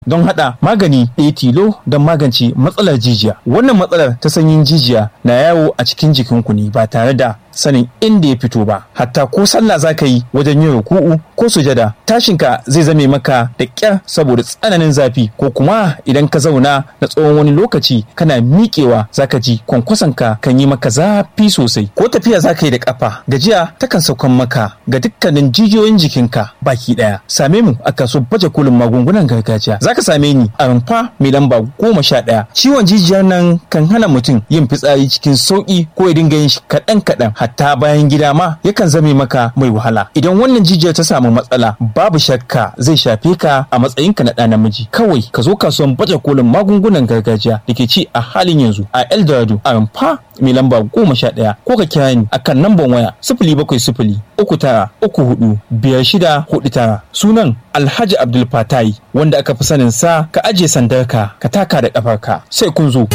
don hada magani ɗaya tilo don magance matsalar jijiya wannan matsalar ta sanyin jijiya na yawo a cikin jikinku ne ba tare da sanin inda ya fito ba hatta ko sallah za ka yi wajen yin ruku'u ko sujada tashinka zai zame maka da ƙyar saboda tsananin zafi ko kuma idan ka zauna na tsawon wani lokaci kana miƙewa za ka ji kwankwasonka kan yi maka zafi sosai ko tafiya za ka yi da ƙafa gajiya takan saukan maka ga dukkanin jijiyoyin jikinka baki ɗaya same mu a kaso baje kolin magungunan gargajiya za ka same ni a rumfa mai lamba goma sha ɗaya ciwon jijiyar nan kan hana mutum yin fitsari cikin sauƙi ko ya dinga yin shi kaɗan kaɗan hatta bayan gida ma yakan zame maka mai wahala idan wannan jijiyar ta samu matsala babu shakka zai shafe ka a matsayinka na ɗa namiji kawai ka zo kasuwan baje kolin magungunan gargajiya da ke ci a halin yanzu a eldorado a rumfa mai lamba goma sha ɗaya ko ka kira ni akan namban waya sifili bakwai sifili uku tara uku hudu biyar shida hudu tara sunan alhaji abdul fatai wanda aka fi sanin sa ka ajiye sandarka ka taka da ƙafarka sai kun zo.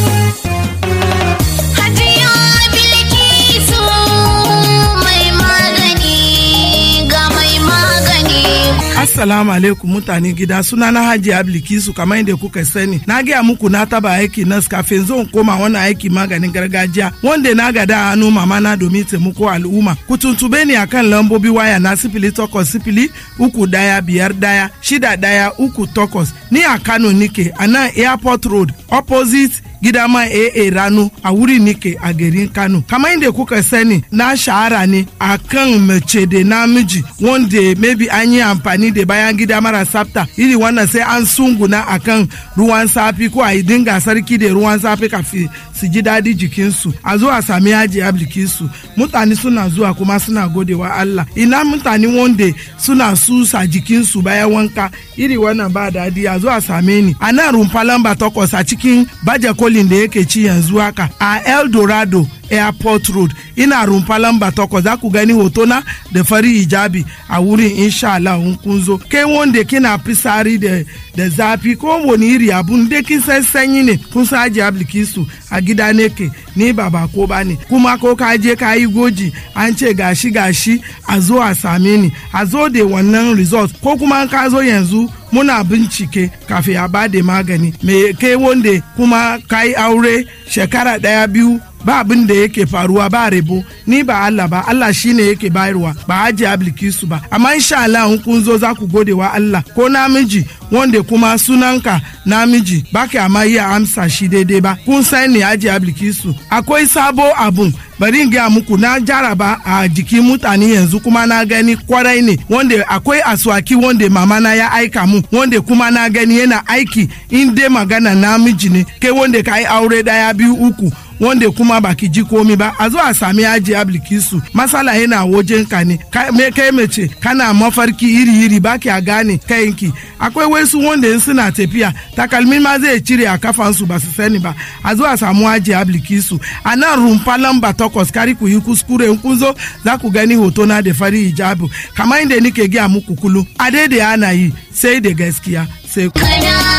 Assalamu alaikum mutane gida suna na Haji Ablikisu kamar yadda kuka sani. Na gaya muku na taba aiki nas kafin zan koma wani aiki maganin gargajiya wanda na gada hannu mama na domin taimako al'umma. Ku tuntube ni akan lambobi waya na sifili takwas sifili uku daya biyar daya shida daya uku takwas. Ni a Kano nike a nan Airport Road opposite gida ma AA rano a wuri nike a garin Kano. Kamar yadda kuka sani na shahara ne a kan mace da namiji wanda maybe an yi amfani da bayan gida mara tsafta iri wannan sai an sunguna akan ruwan safi ko a yi dinga sarki da ruwan safi kafin su ji daɗi jikinsu a zo a sami yaji ablikinsu mutane suna zuwa kuma suna godewa Allah ina mutane wanda suna susa jikinsu bayan wanka iri wannan ba daɗi a zo a same ni a nan rumfa lamba takwas a cikin baje kolin da yake ci yanzu haka a El Dorado airport road ina rumfa lamba takwas za ku gani hotona da fari hijabi a wurin insha Allah in kun zo kai wanda kina fisari da da zafi ko wani iri abun da kin san sanyi ne kun san aji ablikisu a gida ne ke ni ba ba ko ba ne kuma ko ka je ka yi goji an ce gashi gashi a zo a same ni a zo da wannan result ko kuma ka zo yanzu muna bincike kafin a ba da magani me kai wanda kuma ka yi aure shekara daya biyu ba abin da yake faruwa ba rebo ni ba Allah ba Allah shine yake bayarwa ba haji ablikisu ba amma insha Allah in kun zo za ku gode wa Allah ko namiji wanda kuma sunanka namiji ba ka amma iya amsa shi daidai ba kun san ne haji ablikisu akwai sabo abun bari in gaya muku na jaraba a jikin mutane yanzu kuma na gani kwarai ne wanda akwai aswaki wanda mama na ya aika mu wanda kuma na gani yana aiki in dai magana namiji ne kai wanda ka yi aure daya biyu uku wanda kuma baki ji komi ba a zo a sami aji ablikisu masala yana wajen ka ne me kai mace kana mafarki iri iri baki a gane kayanki akwai wasu wanda in suna tafiya takalmin ma zai cire a kafansu ba su sani ba a zo a samu aji ablikisu a nan rumfa lamba takwas kari ku yi kuskure in kun zo za ku gani hoto na da fari hijabu kamar inda nike gaya muku kullum a daidai ana yi sai da gaskiya sai ku.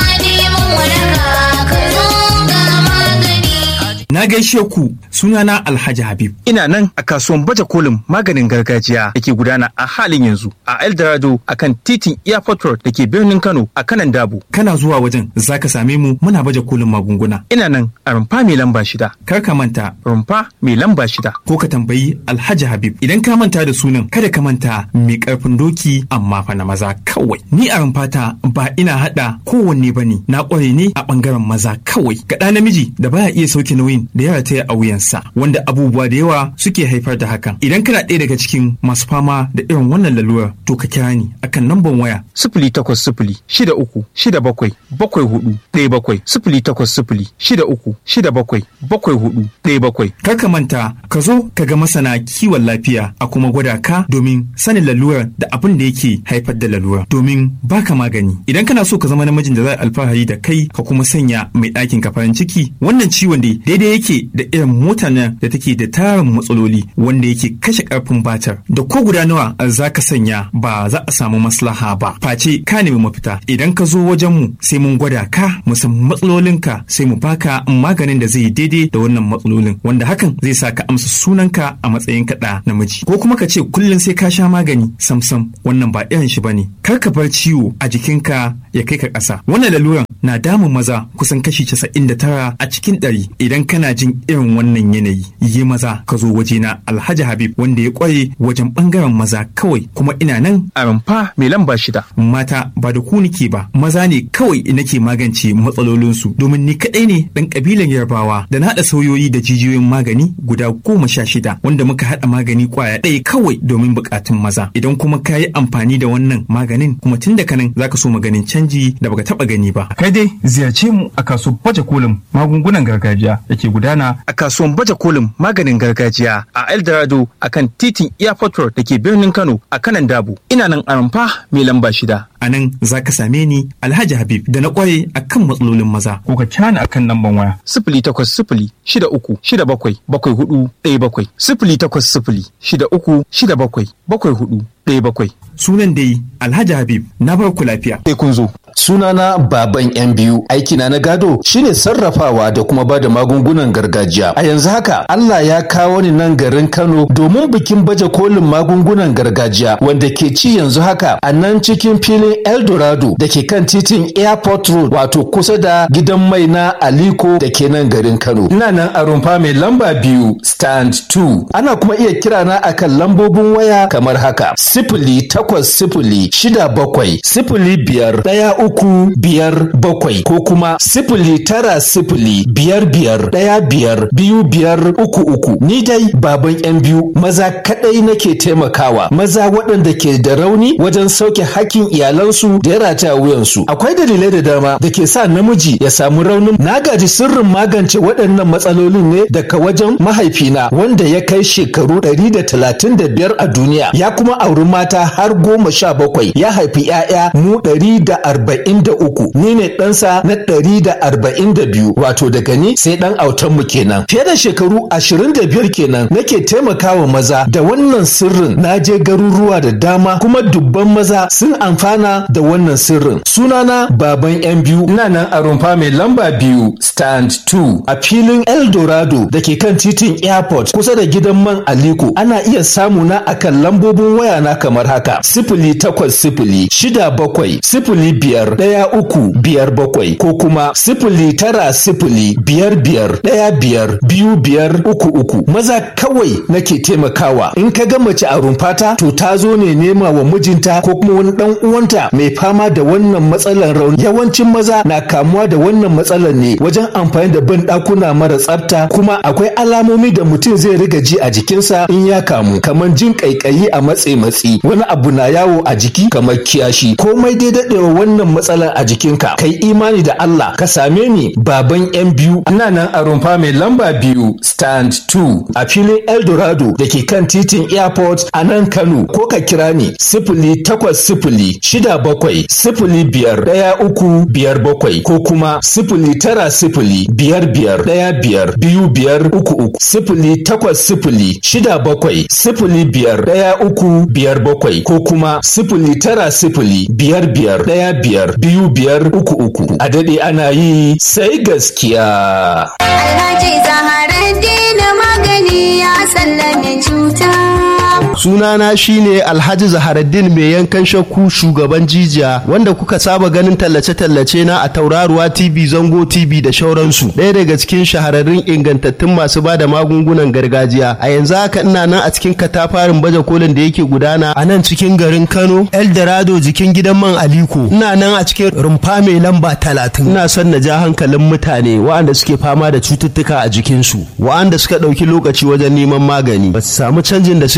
Na gaishe ku sunana Alhaji Habib. Ina nan a kasuwan baje kolin maganin gargajiya da ke gudana a halin yanzu a Eldorado a kan titin Airport Road da ke birnin Kano a kanan Dabo. Kana zuwa wajen za ka same mu muna baje kolin magunguna. Ina nan a rumfa mai lamba shida. Kar ka manta Rumfa mai lamba shida. ko ka tambayi Alhaji Habib. Idan ka manta da sunan kada ka manta mai karfin doki amma fa na maza kawai. Ni a rumfata ba ina hada kowanne bane na kware ne a bangaren maza kawai. Ga ɗa namiji da baya iya sauke nauyin da ya rataya a wuyansa wanda abubuwa da yawa suke haifar da hakan idan kana ɗaya daga cikin masu fama da irin wannan lalurar to ka kira ni akan namban waya Sifili takwas sifili shida uku shida bakwai bakwai hudu ɗaya bakwai sifili takwas sifili shida uku shida bakwai bakwai hudu ɗaya bakwai. kar ka manta ka zo ka ga masana kiwon lafiya a kuma gwada ka domin sanin lalurar da abin da yake haifar da lalurar domin baka magani idan kana so ka zama namijin da za a alfahari da kai ka kuma sanya mai ɗakin ka farin ciki wannan ciwon da daidai daidai yake da irin mota nan da take da tarin matsaloli wanda yake kashe karfin batar da ko guda nawa za ka sanya ba za a samu maslaha ba face ka nemi mafita idan ka zo wajen mu sai mun gwada ka mu san matsalolinka sai mu baka maganin da zai yi daidai da wannan matsalolin wanda hakan zai sa ka amsa sunanka a matsayin kaɗa namiji ko kuma ka ce kullum sai ka sha magani samsam wannan ba irin shi bane kar ka bar ciwo a jikinka ya kai ka ƙasa wannan laluran na damun maza kusan kashi casa'in da tara a cikin ɗari idan kana jin irin wannan yanayi yi maza ka zo wajena alhaji habib wanda ya kware wajen ɓangaren maza kawai kuma ina nan a rumfa mai lamba shida mata ba da ku nike ba maza ne kawai nake magance matsalolinsu domin ni kaɗai ne ɗan ƙabilan yarbawa da na haɗa sauyoyi da jijiyoyin magani guda goma sha shida wanda muka haɗa magani ƙwaya ɗaya kawai domin buƙatun maza idan kuma ka yi amfani da wannan maganin kuma tun da kanan zaka so maganin canji da baka taɓa gani ba kai dai ziyarce mu a kasuwar baje kolin magungunan gargajiya da ke gudana a kasuwar baje kolin maganin gargajiya a eldorado a kan titin airport road da ke birnin kano a kanan dabu ina nan a rumfa mai lamba shida a nan za ka same ni alhaji habib da na kware a kan matsalolin maza ko ka kyana akan lamban waya sifili takwas sifili shida uku shida bakwai bakwai hudu ɗaya bakwai sifili takwas sifili shida uku shida bakwai bakwai hudu ɗaya bakwai sunan dai alhaji habib na bar ku lafiya sai kun zo sunana baban yan biyu aikina na gado shine sarrafawa da kuma ba da magungunan gargajiya a yanzu haka Allah ya kawo ni nan garin Kano domin bikin baje kolin magungunan gargajiya wanda ke ci yanzu haka a nan cikin filin Eldorado da ke kan titin Airport Road wato kusa da gidan mai na Aliko da ke nan garin Kano ina nan a rumfa mai lamba biyu stand 2 ana kuma iya kira na akan lambobin waya kamar haka sifili takwas sifili shida bakwai sifili biyar ɗaya uku biyar bakwai ko kuma sifili tara sifili biyar biyar ɗaya biyar biyu biyar uku uku ni dai baban yan biyu maza kaɗai nake taimakawa maza waɗanda ke da rauni wajen sauke hakkin iyalansu da ya rataya wuyansu akwai dalilai da dama da ke sa namiji ya samu raunin na gaji sirrin magance waɗannan matsalolin ne daga wajen mahaifina wanda ya kai shekaru ɗari da talatin da biyar a duniya ya kuma auri mata har goma sha bakwai ya haifi 'ya'ya mu ɗari da arba'in da uku ni ne ɗansa na ɗari da arba'in da biyu wato daga ni sai ɗan autan mu kenan fiye da shekaru ashirin da biyar kenan nake taimakawa maza da wannan sirrin na je garuruwa da dama kuma dubban maza sun amfana da wannan sirrin sunana baban yan biyu ina nan a rumfa mai lamba biyu stand 2 a filin eldorado da ke kan titin airport kusa da gidan man aliko ana iya samu na akan lambobin waya na kamar haka sifili takwas sifili shida bakwai sifili biyar ɗaya uku biyar bakwai ko kuma sifili tara sifili biyar biyar ɗaya biyar biyu biyar uku uku maza kawai nake taimakawa in ka ga mace a rumfata to ta zo ne nema wa mijinta ko kuma wani ɗan uwanta mai fama da wannan matsalar rauni yawancin maza na kamuwa da wannan matsalar ne wajen amfani da ban ɗakuna mara tsafta kuma akwai alamomi da mutum zai riga ji a jikinsa in ya kamu kamar jin ƙaiƙayi a matse matsi wani abu na yawo a jiki kamar kiyashi komai dai daɗewa wannan matsalar a jikinka kai imani da Allah ka same ni baban yan biyu ina nan a rumfa mai lamba biyu stand 2 a filin Eldorado da ke kan titin airport a nan Kano ko ka kira ni sifili takwas sifili shida bakwai sifili biyar ɗaya uku biyar bakwai ko kuma sifili tara sifili biyar biyar ɗaya biyar biyu biyar uku uku sifili takwas sifili shida bakwai sifili biyar ɗaya uku biyar bakwai ko kuma sifili tara sifili biyar biyar ɗaya biyar biyu biyar uku uku a daɗe ana yi sai gaskiya. Alhaji Zaharaddin magani ya sallame cuta. sunana shine alhaji zaharaddin mai yankan shakku shugaban jijiya wanda kuka saba ganin tallace-tallace na a tauraruwa tv zango tv da shauransu ɗaya daga cikin shahararrun ingantattun masu ba da magungunan gargajiya a yanzu haka ina nan a cikin katafarin baje kolin da yake gudana a nan cikin garin kano eldorado jikin gidan man aliko ina nan a cikin rumfa mai lamba talatin ina son na ja hankalin mutane waɗanda suke fama da cututtuka a jikinsu waɗanda suka ɗauki lokaci wajen neman magani ba su samu canjin da suke bukata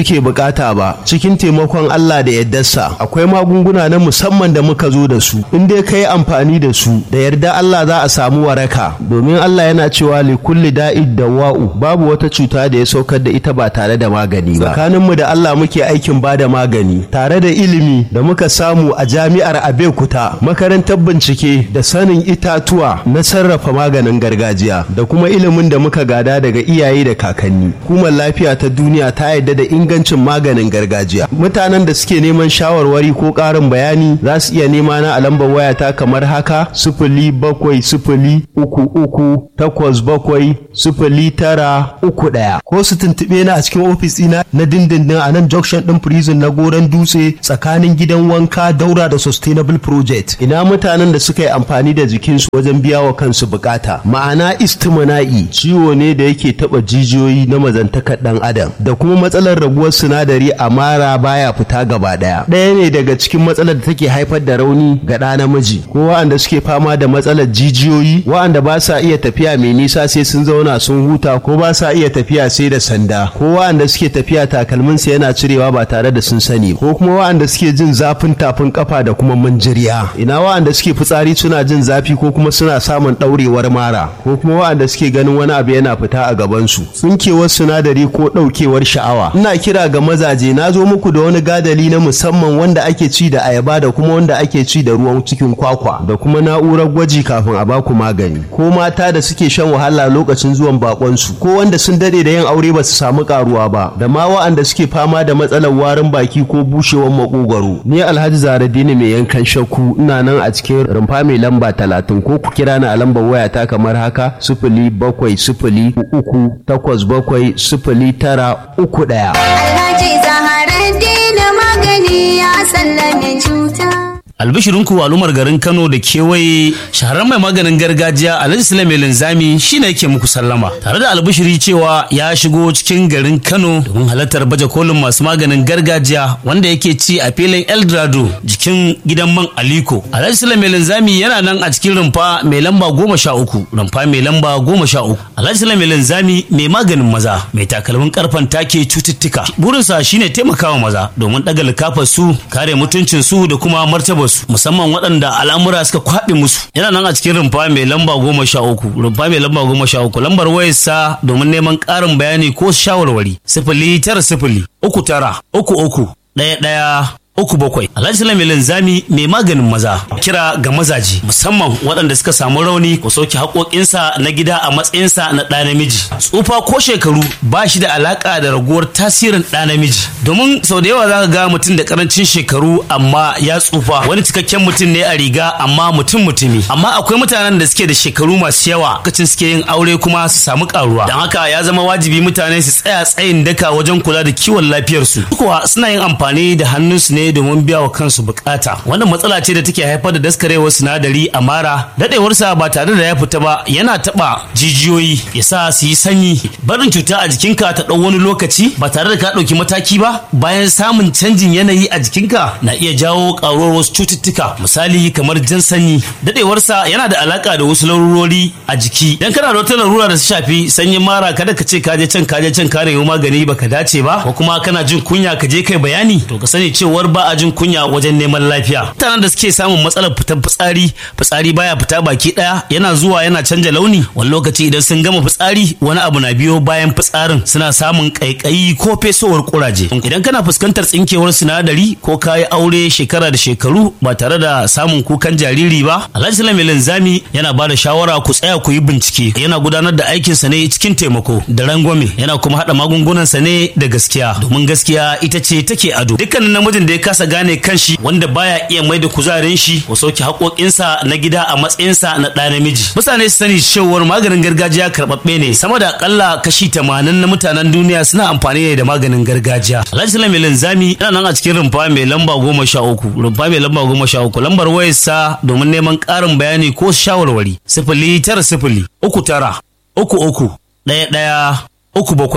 bukata ba cikin taimakon Allah da yardarsa akwai magunguna na musamman da muka zo da su in dai kai amfani da su da yarda Allah za a samu waraka domin Allah yana cewa li kulli da'id dawa'u babu wata cuta da ya saukar da ita ba tare da magani ba tsakaninmu da Allah muke aikin ba da magani tare da ilimi da muka samu a jami'ar Abeokuta makarantar bincike da sanin itatuwa na sarrafa maganin gargajiya da kuma ilimin da muka gada daga iyaye da kakanni hukumar lafiya ta duniya ta yarda da ingancin maganin gargajiya mutanen da suke neman shawarwari ko ƙarin bayani za su iya nema na a lambar wayata kamar haka sifili bakwai sifili uku uku takwas bakwai sifili tara uku ɗaya ko su tuntuɓe na a cikin ofis ɗina na dindindin a nan junction ɗin prison na goron dutse tsakanin gidan wanka daura da sustainable project ina mutanen da suka yi amfani da jikinsu wajen biya wa kansu bukata ma'ana istimana'i ciwo ne da yake taɓa jijiyoyi na mazantakar ɗan adam da kuma matsalar raguwar sinadari a mara baya fita gaba ɗaya ɗaya ne daga cikin matsalar da take haifar da rauni ga ɗa namiji ko wa'anda suke fama da matsalar jijiyoyi wa'anda ba sa iya tafiya mai nisa sai sun zauna sun huta ko ba sa iya tafiya sai da sanda ko wa'anda suke tafiya takalminsa yana cirewa ba tare da sun sani ko kuma wa'anda suke jin zafin tafin kafa da kuma manjiriya ina wa'anda suke fitsari suna jin zafi ko kuma suna samun ɗaurewar mara ko kuma wa'anda suke ganin wani abu yana fita a gabansu tsinkewar sinadari ko ɗaukewar sha'awa ina kira ga mazaje na zo muku da wani gadali na musamman wanda ake ci da ayaba da kuma wanda ake ci da ruwan cikin kwakwa da kuma na'urar gwaji kafin a baku magani ko mata da suke shan wahala lokacin zuwan bakonsu ko wanda sun dade da yin aure ba su samu karuwa ba da ma wa'anda suke fama da matsalar warin baki ko bushewar makogwaro ni alhaji zaradini mai yankan shakku ina nan a cikin rumfa mai lamba talatin ko ku kira ni a lambar wayata kamar haka sifili bakwai sifili uku takwas bakwai sifili tara uku ɗaya. Alhaji Zaharaddin magani ya sallame cuta. albishirinku al'ummar garin kano da kewaye shahararren mai maganin gargajiya alhaji sulaiman linzami shine yake muku sallama tare da albishiri cewa ya shigo cikin garin kano domin halartar baje kolin masu maganin gargajiya wanda yake ci a filin eldorado jikin gidan man aliko alhaji sulaiman linzami yana nan a cikin rumfa mai lamba goma sha uku rumfa mai lamba goma sha uku alhaji sulaiman linzami mai maganin maza mai takalmin karfan take cututtuka burinsa shine taimakawa maza domin daga likafar su kare mutuncin su da kuma martabar su musamman waɗanda al'amura suka kwaɓe musu yana nan a cikin rumfa mai lamba goma sha uku rumfa mai lamba goma sha uku lambar wayarsa domin neman ƙarin bayani ko shawarwari sifili tara sifili uku tara uku uku ɗaya ɗaya uku bakwai alhaji salami linzami mai maganin maza kira ga mazaji musamman waɗanda suka samu rauni ko sauke haƙoƙinsa na gida a matsayinsa na ɗa namiji tsufa ko shekaru ba shi da alaƙa da raguwar tasirin ɗa namiji domin sau da yawa za ka ga mutum da ƙarancin shekaru amma ya tsufa wani cikakken mutum ne a riga amma mutum mutumi amma akwai mutanen da suke da shekaru masu yawa lokacin suke yin aure kuma su samu ƙaruwa don haka ya zama wajibi mutane su tsaya tsayin daka wajen kula da kiwon lafiyarsu kuwa suna yin amfani da hannunsu ne domin biya wa kansu bukata wannan matsala ce da take haifar da daskarewar sinadari a mara dadewarsa ba tare da ya fita ba yana taba jijiyoyi ya sa su yi sanyi barin cuta a jikinka ta ɗau wani lokaci ba tare da ka ɗauki mataki ba bayan samun canjin yanayi a jikinka na iya jawo ƙaruwar wasu cututtuka misali kamar jan sanyi dadewarsa yana da alaka da wasu larurori a jiki idan kana da wata larura da su shafi sanyin mara kada ka ce ka je can ka je can ka nemi magani baka dace ba ko kuma kana jin kunya ka je kai bayani to ka sani cewar ba a jin kunya wajen neman lafiya mutanen da suke samun matsalar fitar fitsari fitsari baya fita baki daya yana zuwa yana canja launi wani lokaci idan sun gama fitsari wani abu na biyo bayan fitsarin suna samun kaikayi ko fesowar kuraje idan kana fuskantar tsinkewar sinadari ko kayi aure shekara da shekaru ba tare da samun kukan jariri ba alhaji salami linzami yana ba da shawara ku tsaya ku yi bincike yana gudanar da aikinsa ne cikin taimako da rangwame yana kuma haɗa magungunansa ne da gaskiya domin gaskiya ita ce take ado dukkanin namijin da ya kasa gane kanshi wanda baya iya mai da kuzarin shi ko sauke haƙoƙinsa na gida a matsayinsa na ɗa namiji mutane su sani cewar maganin gargajiya karɓaɓɓe ne sama da akalla kashi tamanin na mutanen duniya suna amfani ne da maganin gargajiya alhaji salami linzami yana nan a cikin rumfa mai lamba goma sha uku rumfa mai lamba goma sha uku lambar wayarsa domin neman ƙarin bayani ko shawarwari sifili tara sifili uku tara uku uku ɗaya ɗaya uku bakwai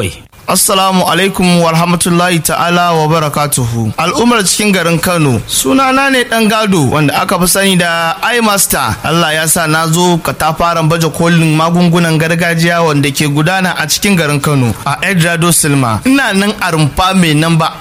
Assalamu alaikum wa rahmatullahi ta'ala wa barakatuhu. Al'ummar cikin garin Kano, sunana ne ɗan gado wanda aka fi sani da iMaster. Allah ya sa na zo katafaren baje kolin magungunan gargajiya wanda ke gudana a cikin garin Kano a Edrado Silma. Ina nan a rumfa mai namba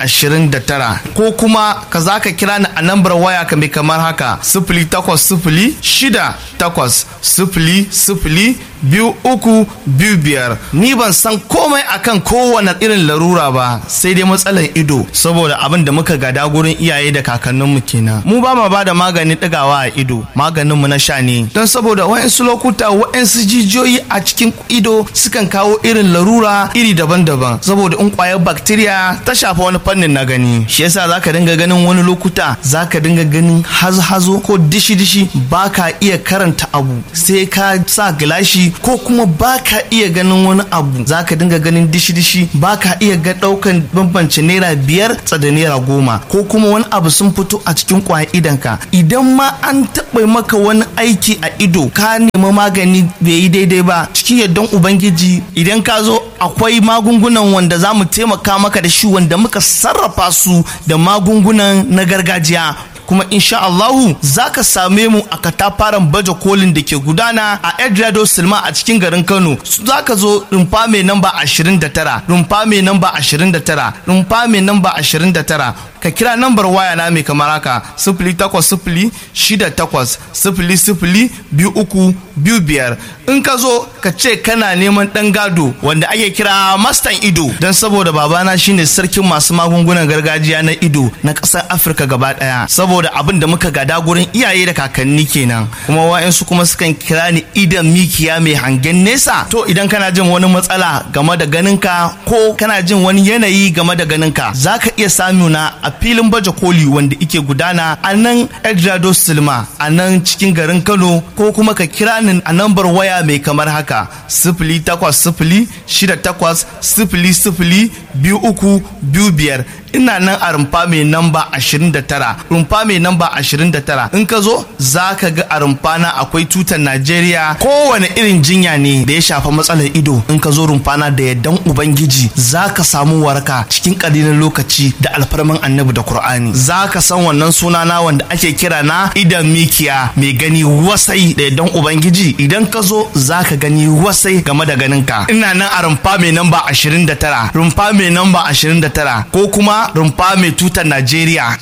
29 ko kuma ka za ka kira ni a nambar waya ka mai kamar haka sifili takwas sifili shida takwas sifili sifili biyu uku biyu biyar ni ban san komai akan kowane irin larura ba sai dai matsalar ido saboda abin da muka gada gurin iyaye da kakanninmu kenan mu ba ma bada maganin ɗigawa a ido maganin mu na sha ne don saboda wa'insu lokuta wa'insu jijiyoyi a cikin ido sukan kawo irin larura iri daban-daban saboda in kwayar bacteria ta shafa wani fannin na gani shi yasa zaka dinga ganin wani lokuta zaka dinga ganin hazo-hazo ko dishi-dishi baka iya karanta abu sai ka sa gilashi ko kuma baka iya ganin wani abu zaka dinga ganin dishi-dishi baka iya ga daukan bambance naira biyar da naira goma ko kuma wani abu sun fito a cikin kwayan idanka idan ma an taɓa maka wani aiki a ido ka nemi magani bai yi daidai ba cikin yardan ubangiji idan ka zo akwai magungunan wanda za mu taimaka maka da shi wanda muka sarrafa su da magungunan na gargajiya kuma insha Allahu za ka same mu a katafaren baje kolin da ke gudana a Edrado Silma a cikin garin Kano za ka zo rumfa mai namba 29 rumfa mai namba 29 rumfa mai namba 29 ka kira nambar waya na mai kamar haka sifili takwas sifili shida takwas sifili sifili biyu uku biyu biyar in ka zo ka ce kana neman ɗan gado wanda ake kira mastan ido don saboda babana shine sarkin masu magungunan gargajiya na ido na ƙasar afirka gaba ɗaya saboda abin da muka gada gurin iyaye da kakanni kenan kuma wa'yansu kuma sukan kira ni idan mikiya mai hangen nesa to idan kana jin wani matsala game da ganinka ko kana jin wani yanayi game da ganinka za ka iya samuna a filin baje koli wanda ike gudana a nan Edrado Silma a nan cikin garin Kano ko kuma ka kira ni a nambar waya mai kamar haka sifili takwas sifili shida takwas sifili sifili biyu uku biyu biyar ina nan a rumfa mai namba 29 rumfa mai namba 29 in ka zo za ka ga a rumfa na akwai tutar Najeriya kowane irin jinya ne da ya shafa matsalar ido in ka zo rumfa na da yaddan ubangiji za ka samu waraka cikin ƙalilan lokaci da alfarman annabi da Kur'ani za ka san wannan suna na wanda ake kira na idan mikiya mai gani wasai da yaddan ubangiji idan ka zo za ka gani wasai game da ganinka ina nan a rumfa mai namba 29 rumfa mai namba 29 ko kuma rumfa mai tutar Najeriya.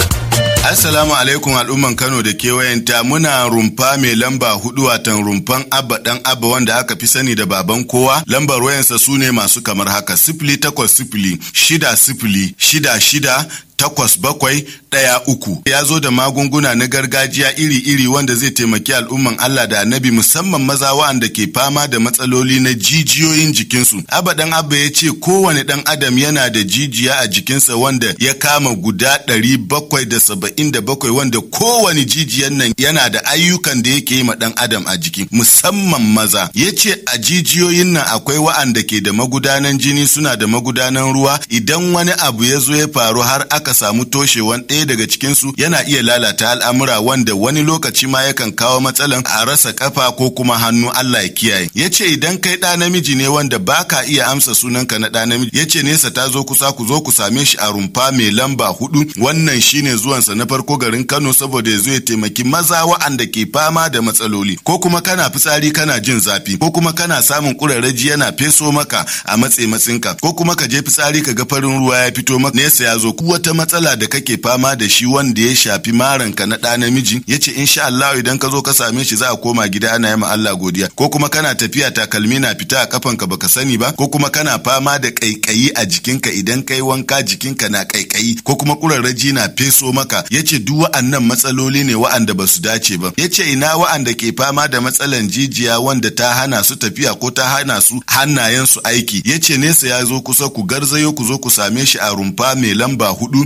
Assalamu alaikum al'umman Kano da kewayenta muna rumfa mai lamba hudu watan rumfan abba dan abba wanda aka fi sani da baban kowa lambar wayansa su ne masu kamar haka sifili takwas sifili shida sifili shida shida takwas bakwai ɗaya uku ya zo da magunguna na gargajiya iri-iri wanda zai taimaki al'umman Allah da annabi musamman maza wa'anda ke fama da matsaloli na jijiyoyin jikinsu abadan abba ya ce kowane ɗan adam yana da jijiya a jikinsa wanda ya kama guda ɗari bakwai da saba'in da bakwai wanda kowane jijiyan nan yana da ayyukan da yake yi ma ɗan adam a jiki musamman maza ya ce a jijiyoyin nan akwai wa'anda ke da magudanan jini suna da magudanan ruwa idan wani abu ya zo ya faru har aka aka samu toshewan ɗaya daga cikinsu yana iya lalata al'amura wanda wani lokaci ma yakan kawo matsalan a rasa kafa ko kuma hannu Allah ya kiyaye. Ya ce idan kai ɗa namiji ne wanda baka iya amsa sunanka na ɗa namiji ya ce nesa ta zo kusa ku zo ku same shi a rumfa mai lamba hudu wannan shine zuwansa na farko garin Kano saboda ya zo ya taimaki maza wa'anda ke fama da matsaloli ko kuma kana fitsari kana jin zafi ko kuma kana samun kurarraji yana feso maka a matse matsinka ko kuma ka je fitsari ka ga farin ruwa ya fito maka nesa ya zo wata matsala da kake fama da shi wanda ya shafi maranka na ɗa namiji ya ce insha Allah idan ka zo ka same shi za a koma gida ana yi ma Allah godiya ko kuma kana tafiya takalmi na fita a kafanka baka sani ba ko kuma kana fama da kaikayi a jikinka idan kai wanka jikinka na kaikayi ko kuma kurarraji na feso maka ya ce duk wa'annan matsaloli ne wa'anda ba su dace ba ya ce ina wa'anda ke fama da matsalan jijiya wanda ta hana su tafiya ko ta hana su hannayen su aiki ya ce nesa ya zo kusa ku garzayo ku zo ku same shi a rumfa mai lamba hudu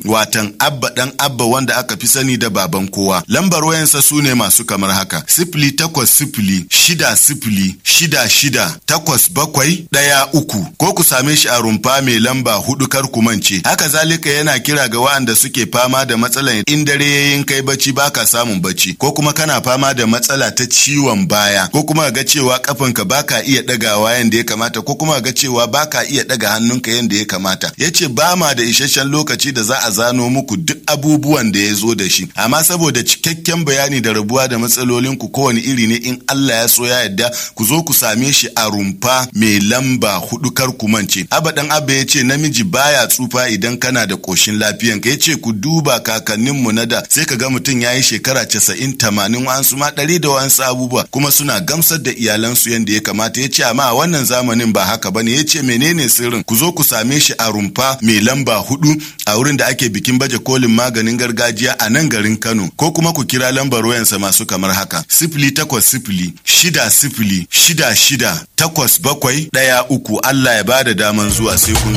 watan abba dan abba wanda aka fi sani da baban kowa lambar wayansa su ne masu kamar haka sifili takwas sifili shida sifili shida shida takwas bakwai ɗaya uku ko ku same shi a rumfa mai lamba hudu kar ku mance haka zalika yana kira ga waɗanda suke fama da matsalar in dare yayin kai bacci baka samun bacci ko kuma kana fama da matsala ta ciwon baya ko kuma ga cewa kafanka baka iya ɗagawa yanda ya kamata ko kuma ga cewa baka iya ɗaga hannunka yanda ya kamata yace ba ma da isasshen lokaci da za a zano muku duk abubuwan da ya zo da shi amma saboda cikakken bayani da rabuwa da matsalolin ku kowane iri ne in Allah ya so ya yarda ku zo ku same shi a rumfa mai lamba hudu kar ku mance abadan abba ya ce namiji baya tsufa idan kana da koshin lafiyan ka ya ce ku duba kakannin mu na da sai ka ga mutum ya yi shekara casa'in tamanin wa'ansu ma ɗari da wa'ansu abubuwa kuma suna gamsar da iyalansu yadda ya kamata ya ce amma a wannan zamanin ba haka bane ya ce menene sirrin ku zo ku same shi a rumfa mai lamba hudu a wurin da ake bikin baje kolin maganin gargajiya a nan garin Kano ko kuma ku kira lambar wayansa masu kamar haka sifili takwas sifili shida sifili shida shida takwas bakwai ɗaya uku Allah ya bada daman zuwa sai kun.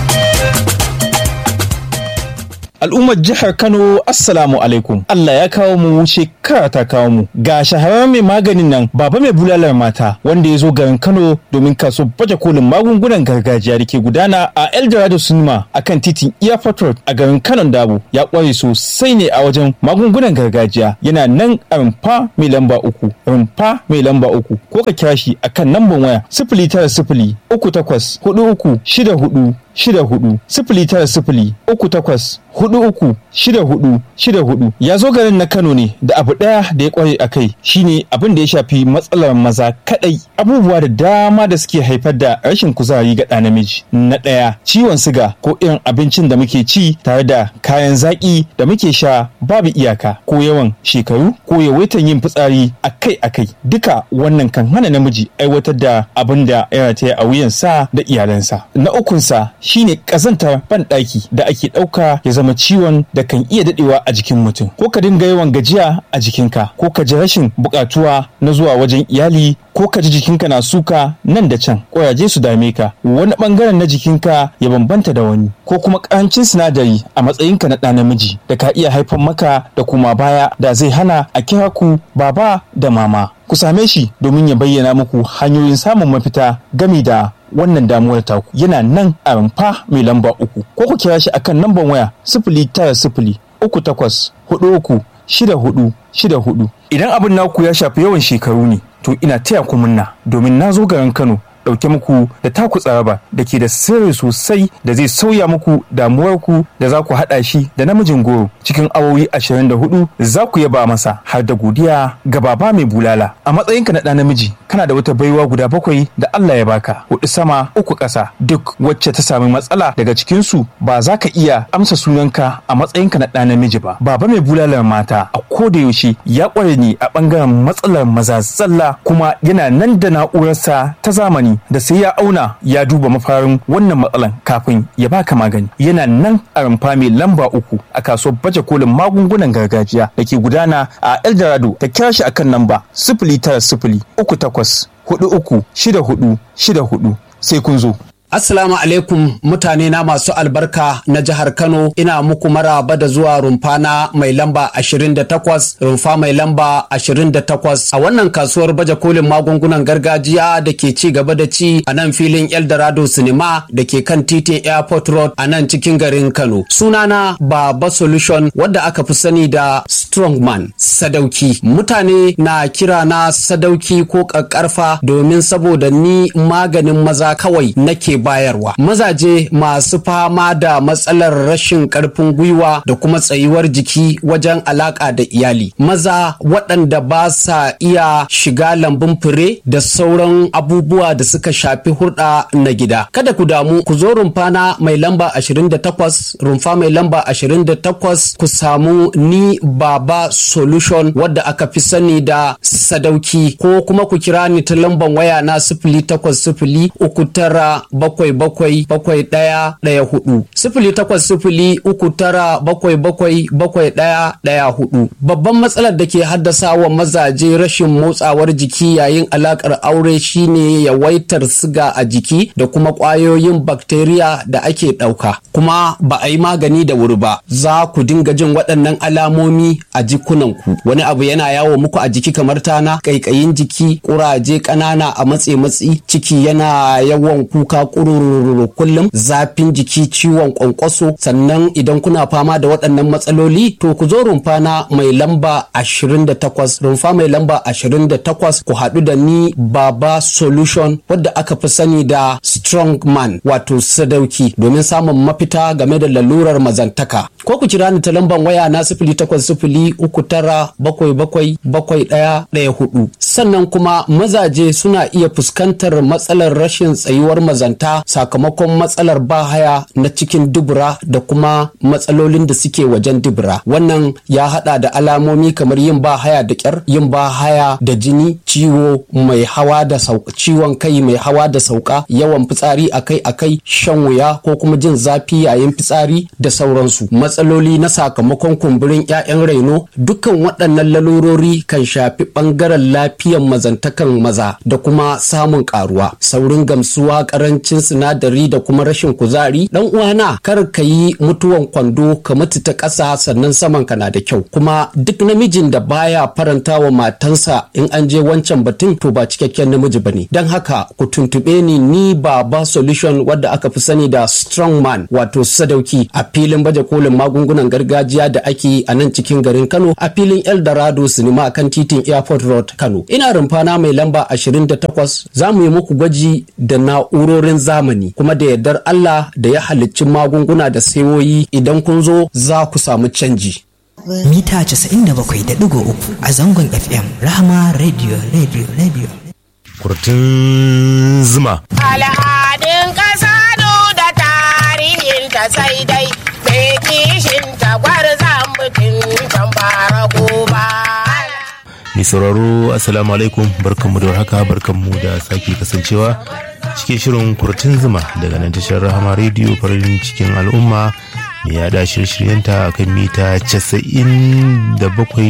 Al'ummar jihar Kano Assalamu alaikum. Allah ya kawo mu shekara ta kawo mu. Ga shahararren mai maganin nan baba mai bulalar mata wanda ya zo garin Kano domin kaso baje kolin magungunan gargajiya da ke gudana a Eldorado Cinema a kan titin Airport Road a garin Kano Dabo. Ya kware sosai ne a wajen magungunan gargajiya. Yana nan a rumfa mai lamba uku. Rumfa mai lamba uku. Ko ka kira shi akan lambar waya sifili tara sifili uku takwas hudu uku shida hudu shida hudu sifili tara sifili uku takwas hudu uku shida hudu shida hudu ya zo garin na kano ne da abu daya da ya kware a kai shine abin da ya shafi matsalar maza kadai abubuwa da dama da suke haifar da rashin kuzari ga ɗa namiji na ɗaya ciwon siga ko irin abincin da muke ci tare da kayan zaƙi da muke sha babu iyaka ko yawan shekaru ko yawaitan yin fitsari akai akai duka wannan kan hana namiji aiwatar da abin da ya rataya a wuyansa da iyalansa na ukunsa shine kazantar banɗaki da ake ɗauka ya zama ciwon da kan iya daɗewa a jikin mutum ko ka dinga yawan gajiya a jikinka ko ka ji rashin buƙatuwa na zuwa wajen iyali ko ka ji jikinka na suka nan da can ƙuraje su dame ka wani ɓangaren na jikinka ya bambanta da wani ko kuma ƙarancin sinadari a matsayinka na ɗa namiji da ka iya haifar maka da kuma baya da zai hana a kira ku baba da mama ku same shi domin ya bayyana muku hanyoyin samun mafita gami da wannan damuwar taku yana nan a rumfa mai lamba uku ko ku kira shi akan lambar waya sifili tara sifili uku takwas hudu uku shida hudu shida hudu idan abin naku ya shafi yawan shekaru ne to ina taya ku munna domin na zo garin kano ɗauke muku da taku tsaraba da ke da sirri sosai da zai sauya muku damuwarku da za ku haɗa shi da namijin goro cikin awowi 24 za ku yaba masa har da godiya ga baba mai bulala a matsayinka na ɗa namiji kana da wata baiwa guda bakwai da Allah ya baka hudu sama uku ƙasa duk wacce ta sami matsala daga cikinsu ba za ka iya amsa sunanka a matsayinka na ɗa namiji ba baba mai bulalar mata a koda yaushe ya ƙware ne a ɓangaren matsalar maza zalla kuma yana nan da na'urarsa ta zamani da sai ya auna ya duba mafarin wannan matsalan kafin ya baka magani yana nan a rumfa mai lamba uku a kasuwar baje kolin magungunan gargajiya da ke gudana a eldorado ta kira shi akan namba sifili tara sifili uku takwas hudu uku shida hudu shida hudu sai kun zo Assalamu alaikum mutane na masu albarka na jihar Kano ina muku maraba da zuwa rumfa na mai lamba 28 rumfa mai lamba 28 a wannan kasuwar baje kolin magungunan gargajiya da ke ci gaba da ci a nan filin Eldorado Cinema da ke kan titin Airport Road a nan cikin garin Kano. Sunana Baba Solution wadda aka fi sani da Strongman Sadauki. Mutane na kira na Sadauki ko ƙaƙƙarfa domin saboda ni maganin maza kawai nake bayarwa mazaje masu fama da matsalar rashin karfin gwiwa da kuma tsayuwar jiki wajen alaka da iyali maza waɗanda ba sa iya shiga lambun fure da sauran abubuwa da suka shafi hurɗa na gida kada ku damu ku zo rumfana mai lamba 28 rumfa mai lamba 28 ku samu ni baba solution wadda aka fi sani da sadauki ko kuma ku kira ni ta lamban waya na sifili takwas sifili uku tara bakwai bakwai bakwai ɗaya ɗaya hudu sifili takwas sifili uku tara bakwai bakwai bakwai ɗaya ɗaya hudu babban matsalar da ke haddasa wa mazaje rashin motsawar jiki yayin alakar aure shine yawaitar siga a jiki da kuma ƙwayoyin bakteriya da ake ɗauka kuma ba a yi magani da wuri ba za ku dinga jin waɗannan alamomi a jikunanku wani abu yana yawo muku a jiki kamar tana ƙaiƙayin jiki ƙuraje ƙanana a matse matsi ciki yana yawan kuka ƙurururu kullum zafin jiki ciwon ƙwanƙwaso sannan idan kuna fama da waɗannan matsaloli to ku zo rumfa na mai lamba 28 rumfa mai lamba 28 ku haɗu da ni baba solution wadda aka fi sani da strong man wato sadauki domin samun mafita game da lalurar mazantaka ko ku kira ni ta lambar waya na sifili takwas sifili uku tara bakwai bakwai bakwai ɗaya ɗaya hudu sannan kuma mazaje suna iya fuskantar matsalar rashin tsayuwar mazanta sakamakon matsalar bahaya na cikin dubura da kuma matsalolin da suke wajen dubura wannan ya hada da alamomi kamar yin bahaya da kyar yin bahaya da jini ciwo mai hawa da sauka ciwon kai mai hawa da sauka yawan fitsari akai akai shan wuya ko kuma jin zafi yayin fitsari da sauransu matsaloli na sakamakon kumburin 'ya'yan raino dukkan waɗannan lalurori kan shafi ɓangaren lafiyan mazantakan maza da kuma samun karuwa saurin gamsuwa karancin sinadari da kuma rashin kuzari dan uwana kar ka yi mutuwan kwando ka mutu ta ƙasa sannan saman ka na da kyau kuma duk namijin da baya faranta wa matansa in an je wancan batun to ba cikakken namiji bane don haka ku tuntube ni ni baba solution wadda aka fi sani da strong man wato sadauki a filin baje kolin magungunan gargajiya da ake yi a nan cikin garin kano a filin eldorado sinima kan titin airport road kano ina rumfana mai lamba 28 za mu yi muku gwaji da na'urorin zamani kuma da yardar Allah da ya halicci magunguna da sayoyi idan kun zo za ku samu canji. Mita 97.3 a zangon FM Rahama Radio Radio Radio. Kurtun zuma. Al'adun ƙasa da tarihin ta sai dai mai kishin tagwar mutum kan fara goba. Mai sauraro Assalamu alaikum barkanmu da warhaka barkanmu da sake kasancewa cikin shirin kurtun zuma daga nan tashar Rahama Radio farin cikin al'umma mai yada shirye-shiryenta a kan mita 97.3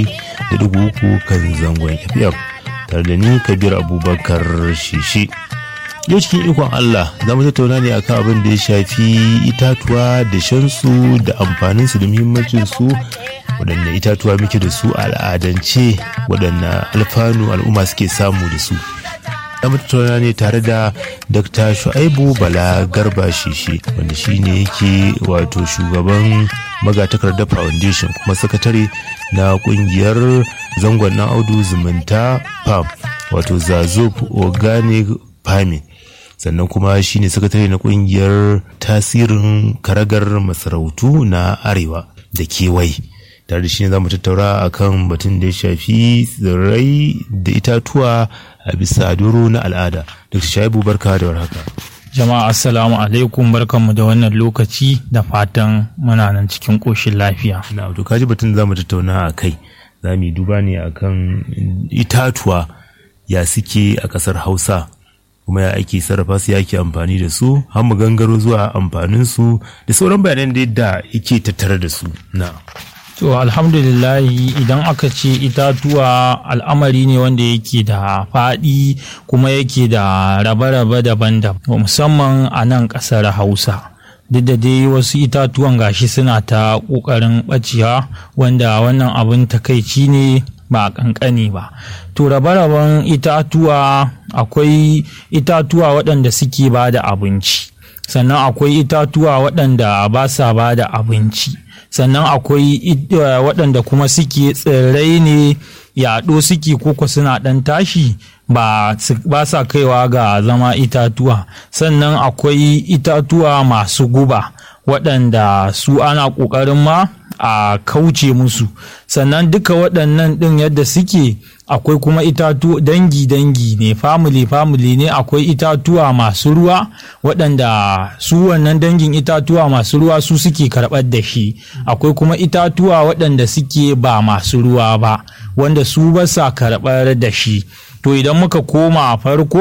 kan zangon FM tare da ni Kabir Abubakar Shishi. Yau cikin ikon Allah za mu tattauna ne akan abin da ya shafi itatuwa da shansu da amfaninsu da muhimmancinsu waɗanne itatuwa muke da su al'adance waɗanne alfanu al'umma suke samu da su da tattauna ne tare da dr shu'aibu bala garba shishi wanda shine yake wato shugaban magatakarda foundation kuma sakatare na kungiyar zangon na audu zumunta pam wato zazob organic farming sannan kuma shine sakatare na kungiyar tasirin karagar masarautu na arewa da kewaye tare da shi ne za mu tattaura a kan batun da ya shafi tsirrai da itatuwa a bisa doro na al'ada dr shaibu barka da warhaka jama'a assalamu alaikum barkanmu da wannan lokaci da fatan muna nan cikin ƙoshin lafiya na to kaji batun za mu tattauna a kai za mu yi duba ne akan itatuwa ya suke a ƙasar hausa kuma ya ake sarrafa su ya ake amfani da su har mu gangaro zuwa amfanin su da sauran bayanan da yadda yake tattare da su na To alhamdulillahi idan aka ce itatuwa al'amari ne wanda yake da faɗi kuma yake da rabe-rabe daban-daban musamman a nan ƙasar Hausa. Duk da dai wasu itatuwan gashi suna ta ƙoƙarin ɓacewa wanda wannan abin takaici ne ba a ƙanƙani ba. To rabe-raben itatuwa akwai itatuwa waɗanda suke ba da abinci. Sannan akwai itatuwa waɗanda ba sa ba da abinci. sannan akwai waɗanda kuma suke tsirrai ne yaɗo suke koko suna ɗan tashi ba sa kaiwa ga zama itatuwa sannan akwai itatuwa masu guba waɗanda su ana ƙoƙarin ma a kauce musu sannan duka waɗannan ɗin yadda suke akwai kuma itatu dangi-dangi ne family-family ne akwai itatuwa masu ruwa waɗanda su wannan dangin itatuwa masu ruwa su suke karɓar da shi akwai kuma itatuwa waɗanda suke ba masu ruwa ba wanda su ba sa karɓar da shi to idan muka koma a farko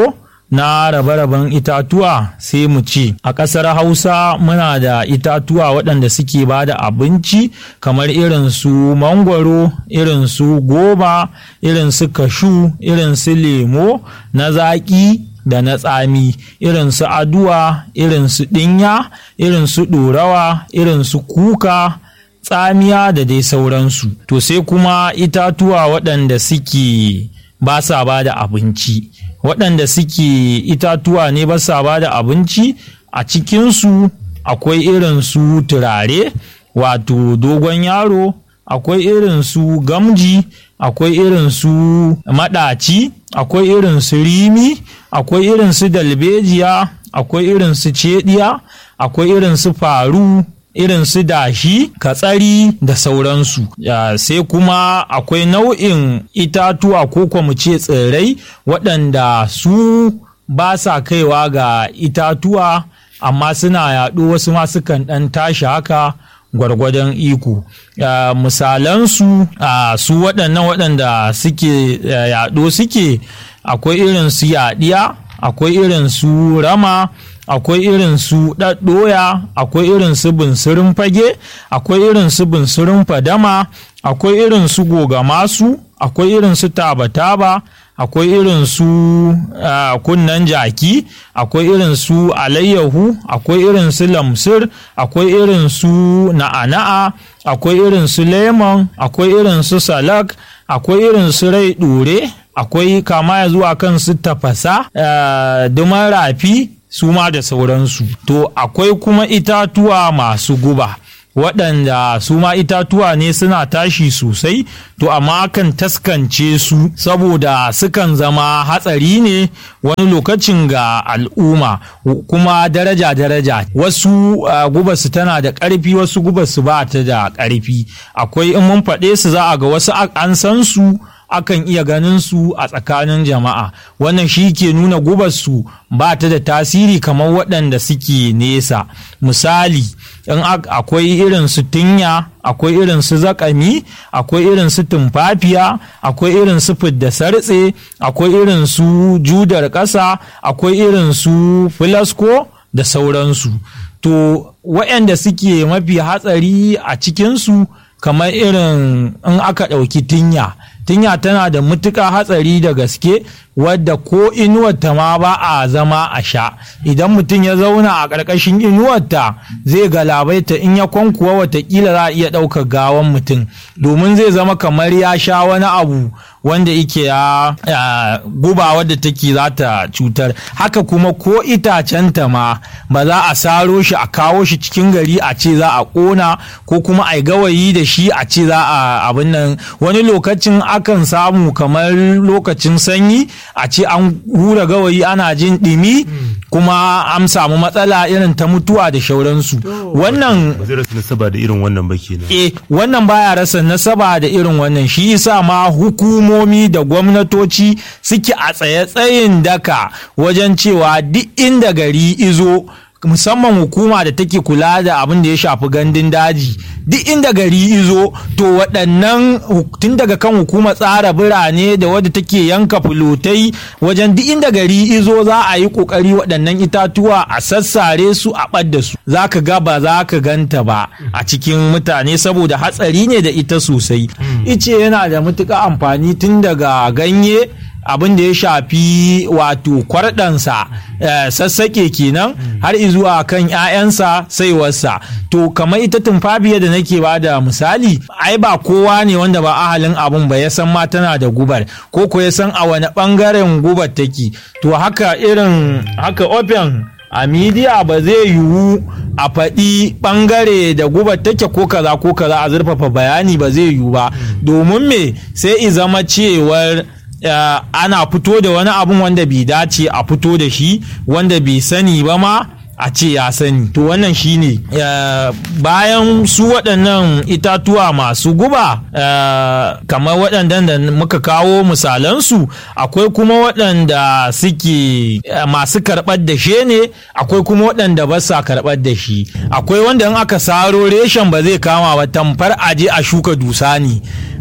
na rabe-raben itatuwa sai mu ce a ƙasar hausa muna da itatuwa waɗanda suke ba da abinci kamar irin su mangwaro irin su goba irin su kashu irin su lemo na zaƙi da na tsami irin su aduwa irin su ɗinya irin su ɗorawa irin su kuka tsamiya da dai sauransu to sai kuma itatuwa waɗanda suke ba sa ba da abinci waɗanda suke itatuwa ne ba sa ba da abinci a cikinsu akwai irin su turare wato dogon yaro akwai irin su gamji akwai irin su maɗaci akwai irin su rimi akwai irin su dalbejiya akwai irin su cediya akwai irin su faru irin su dashi katsari da sauransu sai kuma akwai nau'in itatuwa ko kuma ce tsirrai waɗanda su ba sa kaiwa ga itatuwa amma suna yaɗo wasu ma sukan ɗan tashi haka gwargwadon iko misalansu su waɗannan waɗanda suke yaɗo suke akwai irin su yaɗiya akwai irin su rama akwai irin su ɗaɗɗoya akwai irin su bunsurin fage akwai irin su bunsurin fadama akwai irin su gogamasu akwai irin su taba-taba akwai irin su kunnan jaki akwai irin su alayyahu akwai irin su lamsir akwai irin su na'ana'a akwai irin su lemon akwai irin su salak akwai irin su rai ɗure akwai kama ya zuwa kan su tafasa duman rafi su ma da sauransu to akwai kuma itatuwa masu guba waɗanda su ma itatuwa ne suna tashi sosai to amma kan taskance su saboda sukan zama hatsari ne wani lokacin ga al'umma kuma daraja-daraja wasu uh, gubarsu tana da ƙarfi wasu gubarsu ba ta da ƙarfi akwai in mun faɗe su za a ga wasu an san su akan iya ganin su a tsakanin jama'a wannan shi ke nuna gubarsu ba ta da tasiri kamar waɗanda suke nesa misali in akwai irin su tunya akwai irin su zakami akwai irin su tumfafiya akwai irin su fidda sartse akwai irin su judar ƙasa akwai irin su filasko da sauransu to waɗanda suke mafi hatsari a cikinsu kamar irin in aka ɗauki tinya tinya tana da mutuƙa hatsari da gaske wadda ko inuwarta ma ba a zama a sha idan mutum ya zauna a ƙarƙashin inuwarta zai galabaita in ya kwankuwa watakila za a iya ɗaukar gawan mutum domin zai zama kamar ya sha wani abu wanda yake ya guba wadda take za ta cutar haka kuma ko itacenta ma ba za a saro shi a kawo shi cikin gari a ce za a ƙona ko kuma a gawayi da shi a ce za a abin nan wani lokacin akan samu kamar lokacin sanyi a ce an hura gawayi ana jin ɗimi kuma an samu matsala irin ta mutuwa da shauransu wannan ba zai rasa nasaba da irin wannan ba kenan eh wannan baya rasa nasaba da irin wannan shi yasa ma hukumomi da gwamnatoci suke a tsaye-tsayin daka wajen cewa duk inda gari izo musamman hukuma da take kula da abin da ya shafi gandun daji duk inda gari izo to waɗannan tun daga kan hukumar tsara birane da wadda take yanka fulotai wajen duk inda gari izo za a yi ƙoƙari waɗannan itatuwa a sassare su a ɓadda su za ka ga ba za ka ganta ba a cikin mutane saboda hatsari ne da ita sosai ice yana da matuƙa amfani tun daga ganye abin da ya shafi wato kwarɗansa sassaƙe kenan har izuwa kan 'ya'yansa saiwarsa to kamar ita tumfafiya da nake ba da misali ai ba kowa ne wanda ba ahalin abun ba ya san ma tana da gubar ko ko ya san a wani ɓangaren gubar take to haka irin haka open a midiya ba zai yiwu a faɗi ɓangare da gubar take ko kaza ko kaza a zurfafa bayani ba zai yiwu ba domin me sai i zama cewar Uh, ana fito da wani abun wanda bai dace a fito da shi wanda bai sani ba ma a ce ya sani to wannan shine uh, bayan su waɗannan itatuwa masu guba uh, kamar waɗannan da muka kawo misalansu akwai kuma waɗanda suke masu karɓar da shi ne akwai kuma waɗanda ba sa karɓar da shi akwai wanda in aka saro reshen ba zai kama ba tamfar aje a shuka dusa ne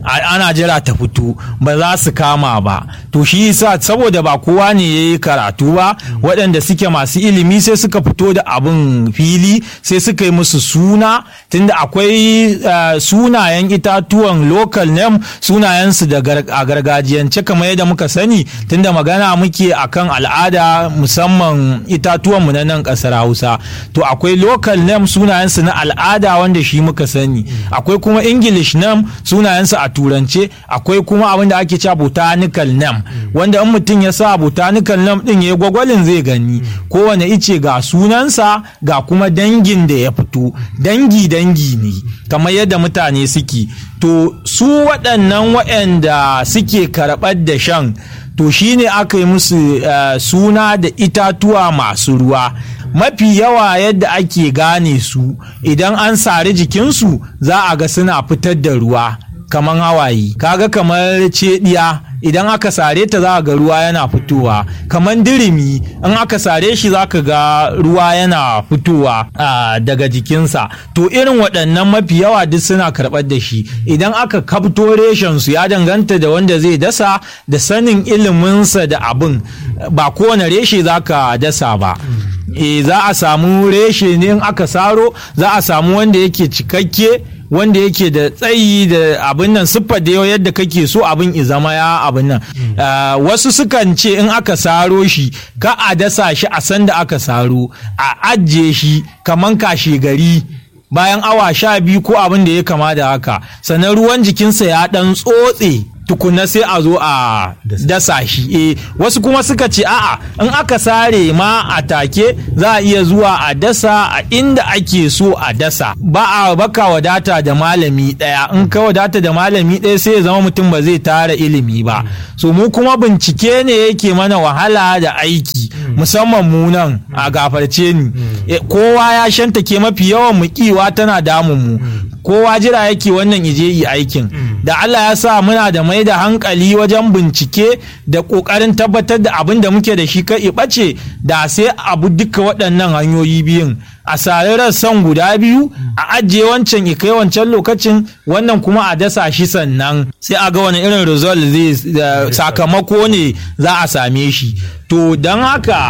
ana jira ta fito ba za su kama ba to shi yasa saboda ba kowa ne ya yi karatu ba waɗanda suke masu ilimi sai suka fito da abin fili sai suka yi musu suna tunda akwai sunayen itatuwan local name sunayensu da a gargajiyance kamar yadda muka sani tunda magana muke akan al'ada musamman itatuwanmu na nan ƙasar hausa to akwai local name sunayensu na al'ada wanda shi muka sani akwai kuma english name sunayensu a turance akwai kuma abin da ake cewa botanical name wanda in mutum ya sa botanical name din ya gwagwalin zai gani kowane ice ga sunansa ga kuma dangin da ya fito dangi dangi ne kamar yadda mutane suke to su waɗannan waɗanda suke karɓar da shan to shine aka yi musu uh, suna da itatuwa masu ruwa mafi yawa yadda ake gane su idan an sari jikinsu za a ga suna fitar da ruwa kamar hawaye kaga kamar cediya idan aka sare ta za ga ruwa yana fitowa kamar dirimi in aka sare shi za ka ga ruwa yana fitowa daga jikinsa to irin waɗannan mafi yawa duk suna karɓar da shi idan aka kafto reshen su ya danganta da wanda zai dasa da sanin iliminsa da abin ba kowane reshe za ka dasa ba e, za a samu reshe ne in aka saro za a samu wanda yake cikakke wanda yake da tsayi da abin nan siffar da yadda kake so abin i zama ya abin nan wasu sukan ce in aka saro shi ka a dasa shi a sanda aka saro a ajiye shi kaman kashe gari bayan awa sha biyu ko abin da ya kama da haka sannan ruwan jikinsa ya dan tsotse tukuna sai a zo a dasa shi e wasu kuma suka ce a'a in aka sare ma a take za a iya zuwa a dasa a inda ake so a dasa ba a baka wadata da malami daya in ka wadata da malami daya sai ya zama mutum ba zai tara ilimi ba so mu kuma bincike ne yake mana wahala da aiki musamman mu nan a gafarce ni kowa ya shantake mafi yawan mu kiwa tana damun mu kowa jira yake wannan ije yi aikin da Allah ya sa muna da mai da hankali wajen bincike da ƙoƙarin tabbatar da abin da muke da shi ka ɓace da sai abu duka waɗannan hanyoyi biyun a sari rassan guda biyu a ajiye wancan ikai wancan lokacin wannan kuma a dasa shi sannan sai a ga wani irin result zai sakamako ne za a same shi to don haka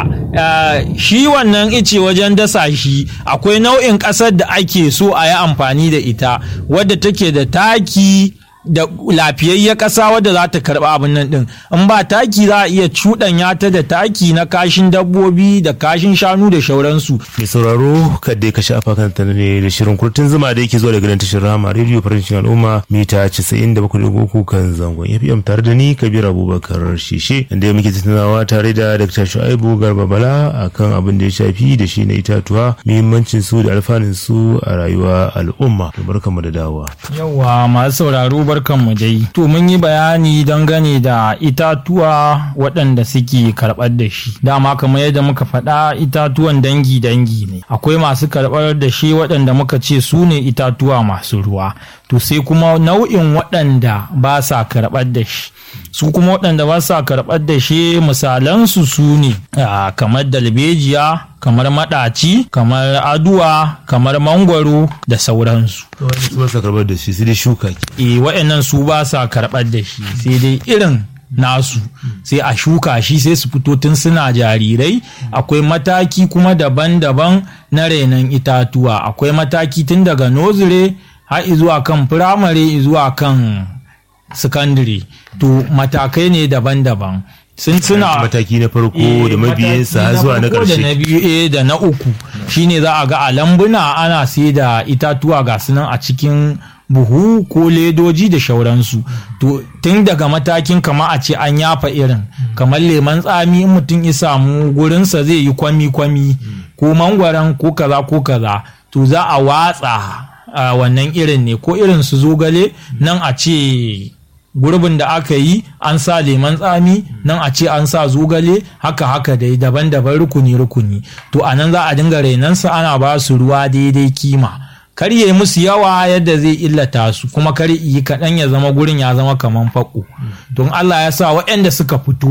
shi wannan ice wajen dasa shi akwai nau'in ƙasar da ake so a yi amfani da ita wadda take da taki da lafiyayya ƙasa wadda za ta karɓi abin nan ɗin in ba taki za a iya cuɗanya ta da taki na kashin dabbobi da kashin shanu da shauransu. mai sauraro kadai ka shafa kanta ne da shirin kurtun zuma da yake zuwa daga nan tashar rama rediyo farancin al'umma mita 97.3 kan zangon fm tare da ni kabir abubakar shishe inda muke tattaunawa tare da dr shu'aibu garba bala akan abin da ya shafi da shi na itatuwa muhimmancin su da alfanun su a rayuwa al'umma barkamu da dawowa yawa masu sauraro barkanmu dai to mun yi bayani dangane da itatuwa waɗanda suke karɓar da shi dama kamar yadda muka faɗa itatuwan dangi dangi ne akwai masu karɓar da shi waɗanda muka ce su ne itatuwa masu ruwa to sai kuma nau'in waɗanda ba sa karɓar da shi su kuma waɗanda ba sa karɓar da shi misalansu su ne kamar dalbejiya kamar maɗaci kamar aduwa kamar mangwaro da sauransu su ba sa karɓar da shi sai dai shuka e waɗannan su ba sa karɓar da shi sai dai irin nasu sai a shuka shi sai su fito tun suna jarirai akwai mataki kuma daban-daban na renon itatuwa akwai mataki tun daga nozire har zuwa kan firamare zuwa kan sakandare to matakai ne daban-daban sun suna mataki na farko da mabiyansa har zuwa na ƙarshe da na biyu eh da na uku shine za a ga a lambuna ana sai da itatuwa ga sunan a cikin buhu ko ledoji da shauransu to tun daga matakin kama a ce an yafa irin kamar leman tsami in mutum ya samu gurinsa zai yi kwami-kwami ko mangwaron ko kaza ko kaza to za a watsa wannan irin ne ko irin su zogale nan a ce gurbin da aka yi an sa leman tsami nan a ce an sa zogale haka haka dai daban-daban rukuni-rukuni to a nan za a dinga renansa ana ba su ruwa daidai kima kar yi musu yawa yadda zai illata su kuma kar yi kaɗan ya zama gurin ya zama kaman faƙo don Allah ya sa waɗanda suka fito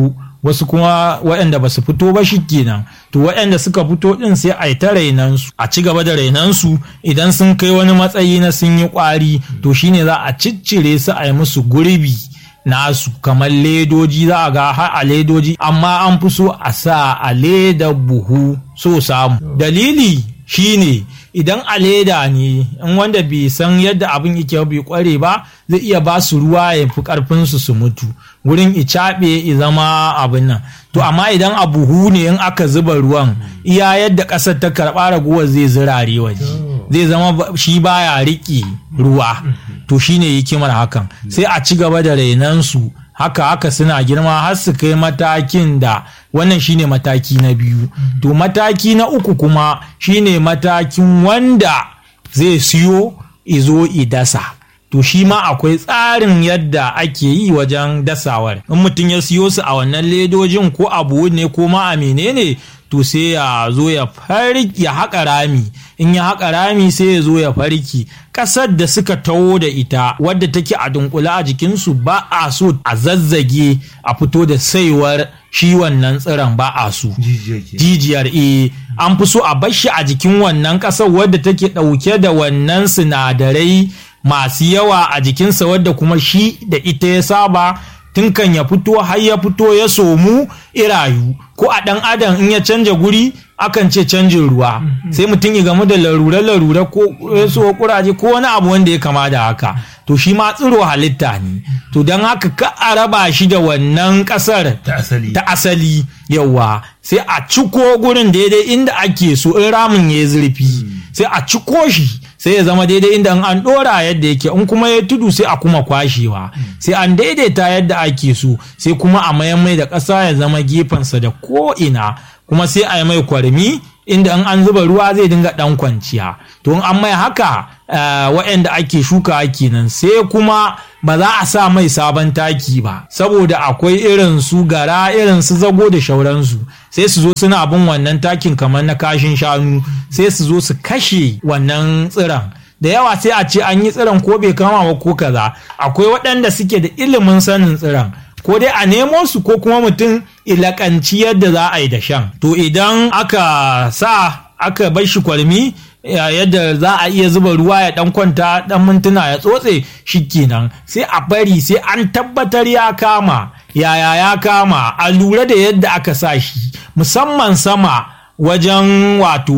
wasu kuma waɗanda ba su fito ba shi kenan to waɗanda suka fito ɗin sai a yi ta rainansu a ci gaba da rainansu idan sun kai wani matsayi na sun yi ƙwari to shine za a ciccire su a yi musu gurbi nasu kamar ledoji za a ga har a ledoji amma an fi so a sa a leda buhu so samu dalili shine idan a leda ne in wanda bai san yadda abin yake bai kware ba zai iya ba su ruwa ya fi karfin su su mutu wurin icaɓe i zama abin nan to amma idan a buhu ne in aka zuba ruwan iya yadda ƙasar ta karɓa ragowar zai zirare waje zai zama shi baya riƙe ruwa to shine hikimar hakan sai a ci gaba da rainansu haka haka suna girma har su kai matakin da wannan shine mataki na biyu to mataki na uku kuma shine matakin wanda zai siyo izo idasa to shi ma akwai tsarin yadda ake yi wajen dasawar in mutum ya siyo su a wannan ledojin ko abu ne ko ma a menene to sai ya zo ya farki ya haƙa rami in ya haƙa rami sai ya zo ya farki ƙasar da suka taho da ita wadda take a dunkula a jikinsu ba a so a zazzage a fito da saiwar shi wannan tsiron ba a so jijiyar e an fi so a bashi a jikin wannan ƙasar wadda take ɗauke da wannan sinadarai masu yawa a jikinsa wadda kuma shi da ita ya saba tun kan ya fito har ya fito ya somu irayu ko a ɗan adam in ya canja guri akan ce canjin ruwa sai mutum ya gamu da larure-larure ko so kuraje ko wani abu wanda ya kama da haka to shi ma tsiro halitta ne to don haka ka a raba shi da wannan kasar ta asali yawa sai a ciko gurin daidai inda ake so in ramin ya zurfi sai a ciko shi sai ya zama daidai inda an dora yadda yake in kuma ya tudu sai a kuma kwashewa sai an daidaita yadda ake so sai kuma a mayan mai da ƙasa ya zama gefensa da ko ina kuma sai a yi mai kwarmi inda in an zuba ruwa zai dinga dan kwanciya to in an mai haka waɗanda ake shuka kenan sai kuma ba za a sa mai sabon taki ba saboda akwai irin su gara irin su zago da shauransu sai su zo suna bin wannan takin kamar na kashin shanu sai su zo su kashe wannan tsiron da yawa sai a ce an yi tsiron ko bai kama ba ko kaza akwai waɗanda suke da ilimin sanin tsiron ko dai a nemo su ko kuma mutum ilakanci yadda za a yi da shan to idan aka sa aka bar shi kwalmi yadda za a iya zuba ruwa ya dan kwanta dan mintuna ya tsotse kenan sai a bari sai an tabbatar ya kama yaya ya kama a lura da yadda aka sa shi musamman sama wajen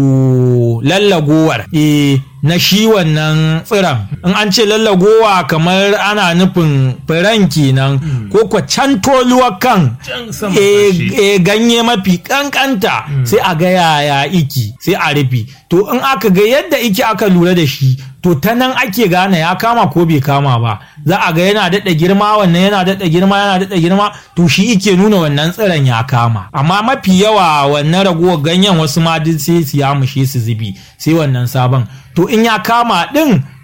wato lallagowar e na shi wannan tsiron in an ce lallagowa kamar ana nufin firan kenan ko kwa can toluwa kan e ganye mafi kankanta sai a ga yaya iki sai a rufe to in aka ga yadda iki aka lura da shi to ta nan ake gane ya kama ko bai kama ba za a ga yana daɗa girma wannan yana daɗa girma yana daɗa girma to shi ike nuna wannan tsiron ya kama amma mafi yawa wannan ragowar ganyen wasu ma duk sai su yamushe su zubi sai wannan sabon to in ya kama ɗin